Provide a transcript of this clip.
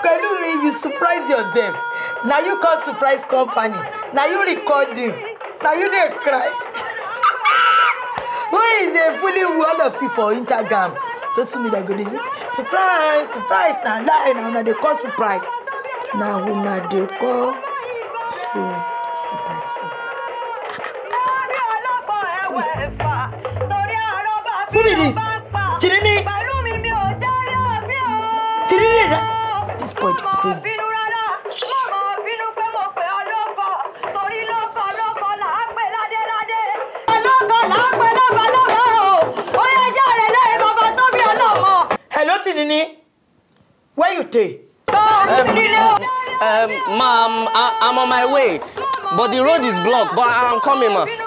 pelumi you surprise yourself na you come surprise company na you recording na you dey cry who is dey fully one of you for instagram social media go dey say surprise surprise na lie na una dey call surprise na una dey call so surprise so. Who be this? Chinini? Chinini da? This boy dey crazy. ọlọ́kọ̀ là ń pẹ́ lọ́balọ́ba o ó yẹ jáde lẹ́yìn bàbá tó bí ọlọ́mọ. Hello Tinini, where you dey? nílé o. Um, ma'am, I, I'm on my way, but the road is blocked. But I'm coming, ma.